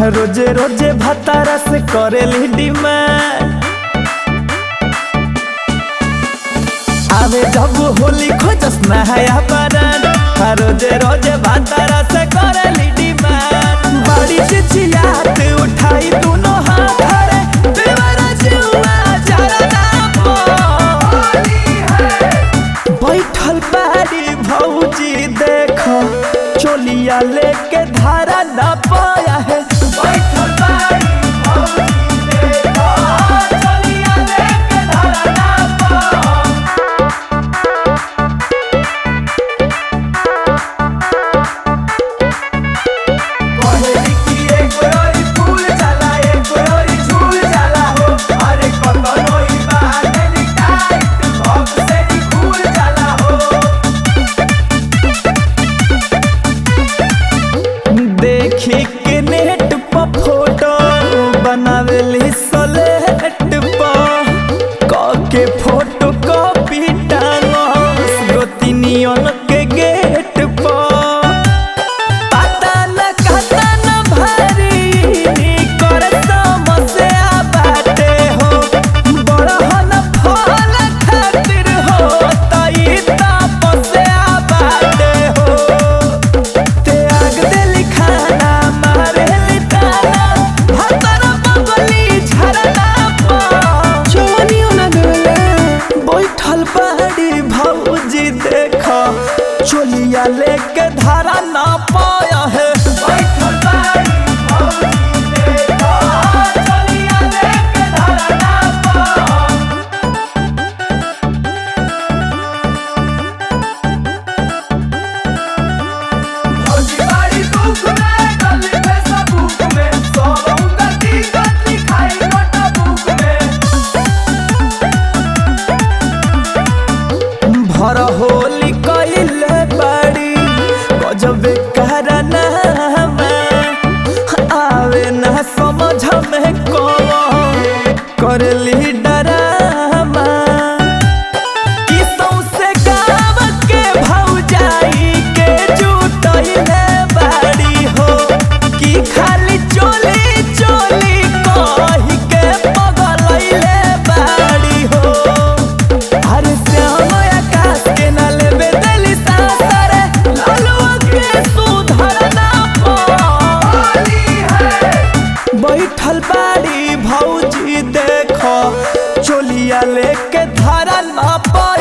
रोजे रोजे भतारा से करेली डिमांड आवे जब होली खोजस नहाया बरन रोजे रोजे भतारा से करेली डिमांड बड़ी चिचियात उठाई दोनों हाथ रे देवरा जुआ जरा बैठल बाड़ी भौजी देखो चोलिया लेके धारा ना पाया है बैठल बाड़ी भौजी देखो चोलिया लेके धारा ना पाया कहली कि एक गोरी फूल जाला एक गोरी झूल जाला हो अरे कतनो ई बाटे टाइट भक्त से ही खुल जाला हो देखी के नेट पर फोटो बनावेली सलेट पर क के फोटो कॉपी टांगो गोतिनियन के गेट पर पता न कहता न भारी कर समस्या बाटे हो बड़हन फल खातिर हो तई तपस्या बाटे हो त्याग देली खाना मारेली ताना भतर बगली झरना पर चोनियो ना देले बैठल बाड़ी भौजी देख चोलिया लेके धारा ना पाया है बैठल बाड़ी भौजी देख चोलिया लेके धारा ना पाया भौजी बाड़ी दुख में गली में सबूक में सब उंगती गति खाई नोटबुक में भर होली कइले बाड़ी गजबे करना आवे ना समझ में कौन करली डरामा कि सौंसे गाँव के भौजाई के जुटइले बाड़ी हो कि खाली चोली चोली कही के पगलइले बाड़ी हो अरे श्याम आकाश के न लेबे देली सासरे लालुआ के सुधरना पाली है बैठल बाड़ी भौजी देखो चोलिया लेके धारा ना पाई